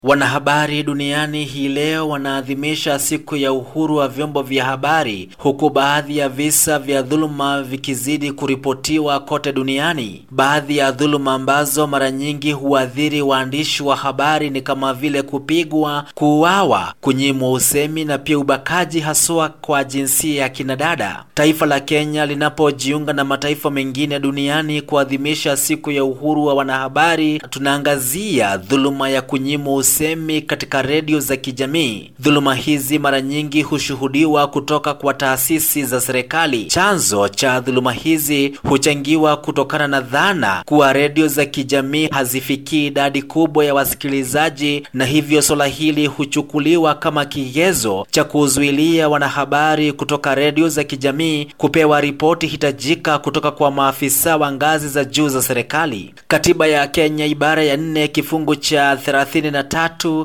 Wanahabari duniani hii leo wanaadhimisha siku ya uhuru wa vyombo vya habari huku baadhi ya visa vya dhuluma vikizidi kuripotiwa kote duniani. Baadhi ya dhuluma ambazo mara nyingi huathiri waandishi wa habari ni kama vile kupigwa, kuuawa, kunyimwa usemi na pia ubakaji haswa kwa jinsia ya kinadada. Taifa la Kenya linapojiunga na mataifa mengine duniani kuadhimisha siku ya uhuru wa wanahabari, tunaangazia dhuluma ya kunyimwa usemi katika redio za kijamii. Dhuluma hizi mara nyingi hushuhudiwa kutoka kwa taasisi za serikali. Chanzo cha dhuluma hizi huchangiwa kutokana na dhana kuwa redio za kijamii hazifikii idadi kubwa ya wasikilizaji, na hivyo swala hili huchukuliwa kama kigezo cha kuzuilia wanahabari kutoka redio za kijamii kupewa ripoti hitajika kutoka kwa maafisa wa ngazi za juu za serikali. Katiba ya Kenya ibara ya nne kifungu cha 33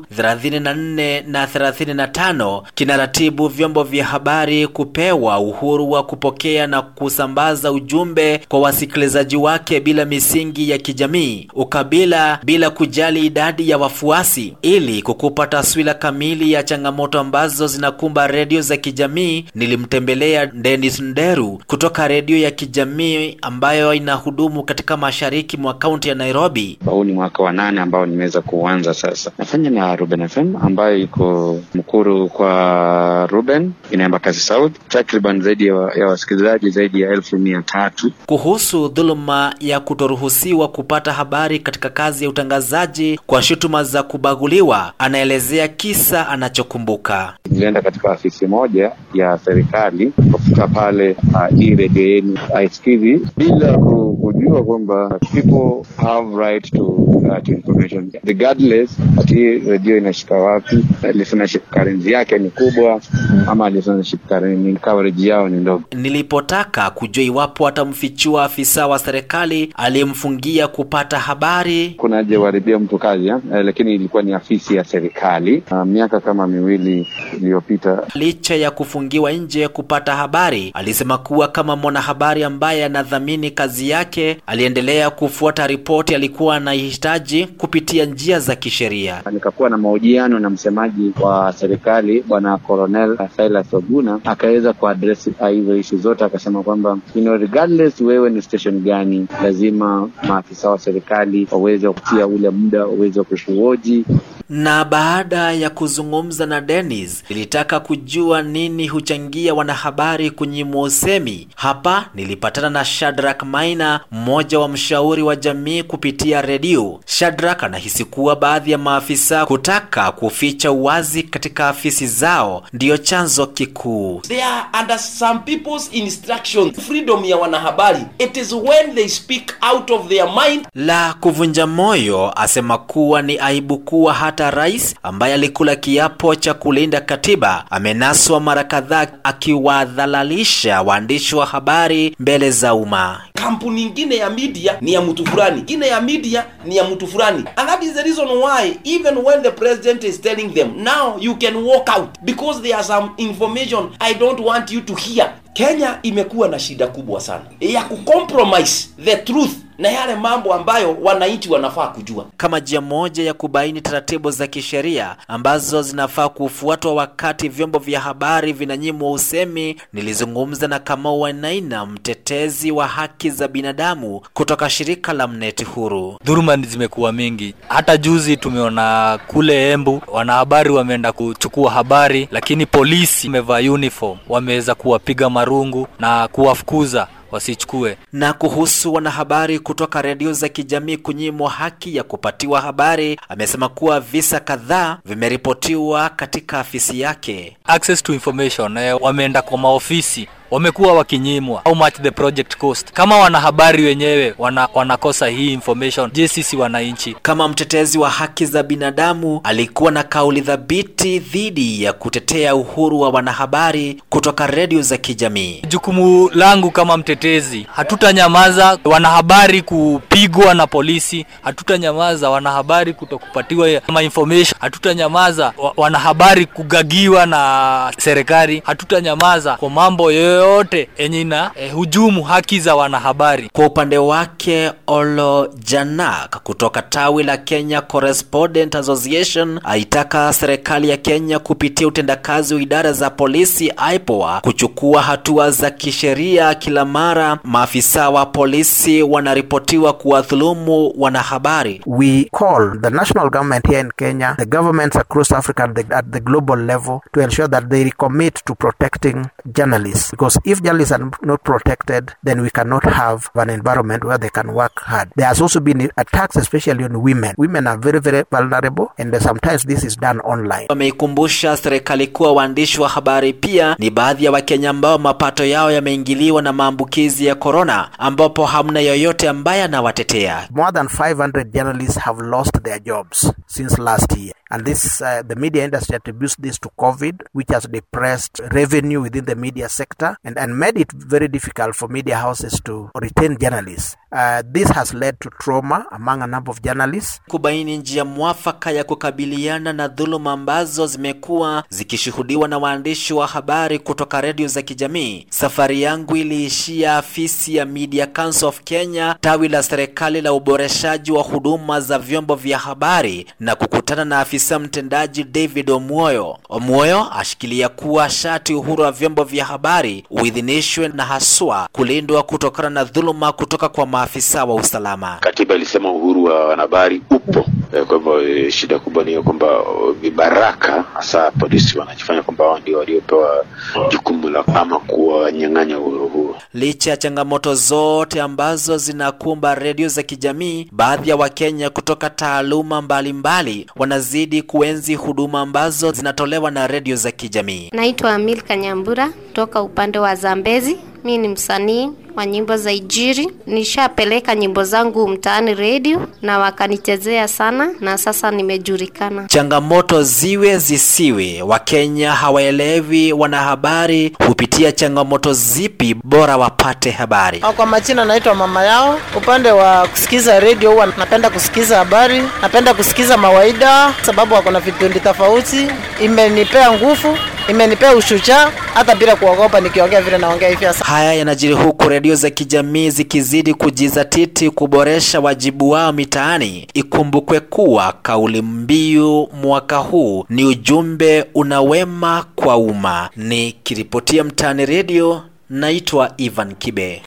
34 na 35 kinaratibu vyombo vya habari kupewa uhuru wa kupokea na kusambaza ujumbe kwa wasikilizaji wake bila misingi ya kijamii, ukabila, bila kujali idadi ya wafuasi. Ili kukupa taswira kamili ya changamoto ambazo zinakumba redio za kijamii, nilimtembelea Dennis Nderu kutoka redio ya kijamii ambayo inahudumu katika mashariki mwa kaunti ya Nairobi. Huu ni mwaka wa nane ambao nimeweza kuanza sasa. Nafanya na Ruben FM ambayo iko Mkuru kwa Ruben, inaemba kazi South, takriban zaidi ya, ya wasikilizaji zaidi ya elfu mia tatu. Kuhusu dhuluma ya kutoruhusiwa kupata habari katika kazi ya utangazaji kwa shutuma za kubaguliwa, anaelezea kisa anachokumbuka. Nilienda katika afisi moja ya serikali, kufika pale uh, hii redio yenu ITV bila kujua kwamba people have right to, uh, to information regardless ati redio inashika wapi, listenership currency yake ni kubwa ama listenership currency coverage yao ni ndogo. Nilipotaka kujua iwapo atamfichua afisa wa serikali aliyemfungia kupata habari, kuna haja uharibia mtu kazi ya? Eh, lakini ilikuwa ni afisi ya serikali uh, miaka kama miwili iliyopita. Licha ya kufungiwa nje kupata habari, alisema kuwa kama mwanahabari ambaye anadhamini kazi yake, aliendelea kufuata ripoti alikuwa anahitaji kupitia njia za kisheria. Nikakuwa na mahojiano na msemaji wa serikali Bwana Colonel Silas Oguna, akaweza kuaddress hizo issue zote, akasema kwamba you know, regardless wewe ni station gani, lazima maafisa wa serikali waweze kutia ule muda waweze kukuhoji na baada ya kuzungumza na Dennis, nilitaka kujua nini huchangia wanahabari kunyimwa usemi. Hapa nilipatana na Shadrack Maina, mmoja wa mshauri wa jamii kupitia redio. Shadrack anahisi kuwa baadhi ya maafisa kutaka kuficha uwazi katika afisi zao ndiyo chanzo kikuu. They are under some people's instruction. Freedom ya wanahabari, it is when they speak out of their mind. La kuvunja moyo, asema kuwa ni aibu kuwa hata rais ambaye alikula kiapo cha kulinda katiba amenaswa mara kadhaa akiwadhalalisha waandishi wa habari mbele za umma. Kampuni ingine ya media ni ya mtu fulani, ingine ya media ni ya mtu fulani, and that is the reason why even when the president is telling them now you can walk out because there are some information I don't want you to hear. Kenya imekuwa na shida kubwa sana ya kucompromise the truth na yale mambo ambayo wananchi wanafaa kujua, kama njia moja ya kubaini taratibu za kisheria ambazo zinafaa kufuatwa wakati vyombo vya habari vinanyimwa usemi. Nilizungumza na Kamau Wainaina, mtetezi wa haki za binadamu kutoka shirika la Mneti Huru. Dhuluma zimekuwa mingi, hata juzi tumeona kule Embu wanahabari wameenda kuchukua habari, lakini polisi wamevaa uniform wameweza kuwapiga marungu na kuwafukuza wasichukue. Na kuhusu wanahabari kutoka redio za kijamii kunyimwa haki ya kupatiwa habari, amesema kuwa visa kadhaa vimeripotiwa katika afisi yake. Access to information, eh, wameenda kwa maofisi wamekuwa wakinyimwa. How much the project cost? Kama wanahabari wenyewe wana, wanakosa hii information, je, sisi wananchi? Kama mtetezi wa haki za binadamu, alikuwa na kauli thabiti dhidi ya kutetea uhuru wa wanahabari kutoka redio za kijamii. Jukumu langu kama mtetezi, hatutanyamaza wanahabari kupigwa na polisi, hatutanyamaza wanahabari kutokupatiwa ma information, hatutanyamaza wanahabari kugagiwa na serikali, hatutanyamaza kwa mambo yoyote yoyote yenye ina eh, hujumu haki za wanahabari. Kwa upande wake Olo Janak kutoka tawi la Kenya Correspondent Association aitaka serikali ya Kenya kupitia utendakazi wa idara za polisi IPOA kuchukua hatua za kisheria kila mara maafisa wa polisi wanaripotiwa kuwadhulumu wanahabari. We call the national government here in Kenya, the governments across Africa at the, at the global level to ensure that they recommit to protecting journalists. Because if journalists are not protected, then we cannot have an environment where they can work hard. There has also been attacks, especially on women. Women are very, very vulnerable, and sometimes this is done online. Wameikumbusha serikali kuwa waandishi wa habari pia ni baadhi ya Wakenya ambao mapato yao yameingiliwa na maambukizi ya korona, ambapo hamna yoyote ambaye anawatetea. More than 500 journalists have lost their jobs since last year. And this, uh, the media industry attributes this to COVID, which has depressed revenue within the media sector and, and made it very difficult for media houses to retain journalists. Uh, this has led to trauma among a number of journalists. Kubaini njia mwafaka ya kukabiliana na dhuluma ambazo zimekuwa zikishuhudiwa na waandishi wa habari kutoka redio za kijamii. Safari yangu iliishia afisi ya Media Council of Kenya, tawi la serikali la uboreshaji wa huduma za vyombo vya habari na kukutana na afisa mtendaji David Omuoyo. Omuoyo ashikilia kuwa shati uhuru wa vyombo vya habari uidhinishwe na haswa kulindwa kutokana na dhuluma kutoka kwa maafisa wa usalama. Katiba ilisema uhuru wa wanahabari upo. Kwa hivyo shida kubwa ni kwamba vibaraka hasa polisi wanajifanya kwamba wao ndio waliopewa jukumu la ama kuwanyang'anya uhuru huo. Licha ya changamoto zote ambazo zinakumba redio za kijamii, baadhi ya Wakenya kutoka taaluma mbalimbali mbali wanazidi kuenzi huduma ambazo zinatolewa na redio za kijamii. Naitwa Milka Nyambura toka upande wa Zambezi. Mi ni msanii wa nyimbo za Ijiri. Nishapeleka nyimbo zangu mtaani redio na wakanichezea sana, na sasa nimejulikana. Changamoto ziwe zisiwe, Wakenya hawaelewi wanahabari hupitia changamoto zipi, bora wapate habari. Kwa majina naitwa mama yao. Upande wa kusikiza redio, huwa napenda kusikiza habari, napenda kusikiza mawaida, sababu wako na vipindi tofauti. Imenipea nguvu, imenipea ushujaa, hata bila kuogopa nikiongea vile naongea hivi sasa. Haya yanajiri huku redio za kijamii zikizidi kujizatiti kuboresha wajibu wao mitaani. Ikumbukwe kuwa kauli mbiu mwaka huu ni ujumbe unawema kwa umma. Ni kiripotia Mtaani Redio, naitwa Ivan Kibe.